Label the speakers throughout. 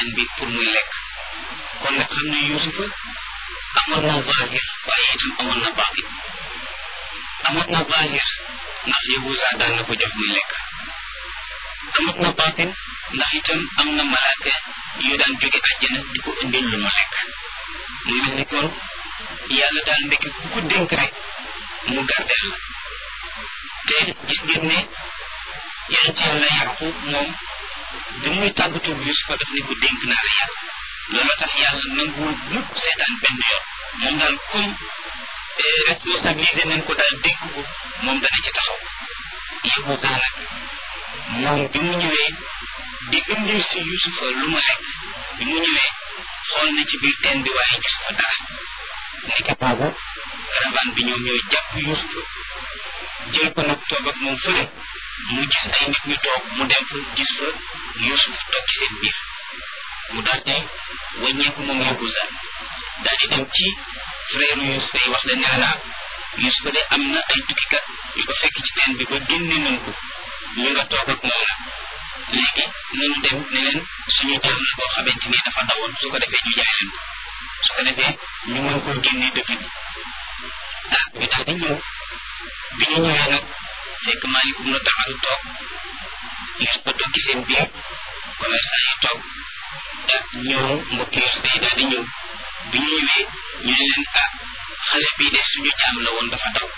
Speaker 1: bi pour muy lekk kon nag xam ne yusufa amoon na zahir waaye itam amoon na baatin amoon na zahir ndax yahuza daan na ko jox muy lekk amoon na baatin ndax itam am na malaaka yu daan jóge àjjana di ko indil lu mu lekk muy mel ni kon yàlla daal ndekki ku ko dénk rek mu gardeel la te gis ngeen ne yonent yàlla yaqub moom bi muy tàggatu Yusufa daf ne ko dénk naa la yàlla loolu tax yàlla nanguwul mukk seetaan benn yoon moom daal comme responsabilité nañ ko daal dénk ko moom dana ci taxaw Yahuza nag moom bi mu ñëwee di indil si Yusufa lu mu lekk bi mu ñëwee xool na ci biir teen bi waaye gis fa dara nekk boobu caravane bi ñoom ñooy jàpp Yusufa jël ko nag toog ak moom fële mu gis ay nit ñu toog mu dem fa gis fa Yusuf toog ci seen biir mu daal di wàññeeku moom Yahuza daal di dem ci frère Yusuf yi wax leen ne naa Yusuf de am na ay tukkikat yu ko fekk ci teen bi ba génne nañ ko ñu nga toog ak moom nag léegi nañu dem ne leen suñu jaam la boo xamante ni dafa dawoon su ko defee ñu jaay leen ko su ko defee ñu mën koo génne dëkk bi ah ñu daal di ñëw bi ñu ñëwee nag fekk maalikum na taxalu toog Yusuf ba toog ci seen biir commerçant yi toog ah ñëw mbokki Yusuf yi daal di ñëw bi ñu ñëwee ñu ne leen ah xale bii de suñu jaam la woon dafa daw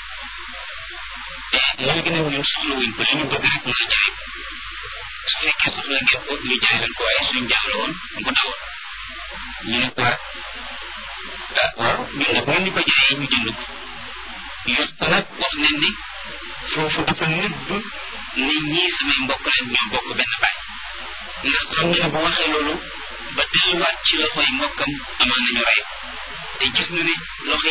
Speaker 1: te léegi nag ñun soxla wuñ ko li ñu bëgg rek mooy jaay ko su fekkee soxla ngeen ko ñu jaay leen ko waaye suñu jaam la woon mu ko dawoon ñu ne ko ah waaw ñun nag ngeen ñu ko jaayee ñu jënd ko Yusuf nag wax nañ ni foofu dafa nëbb ni ñii samay mbokk leen ñoo bokk benn baay ndax xam nga ne bu waxee loolu ba delluwaat ci loxoy mbokkam amal nañu rey te gis na ne loxo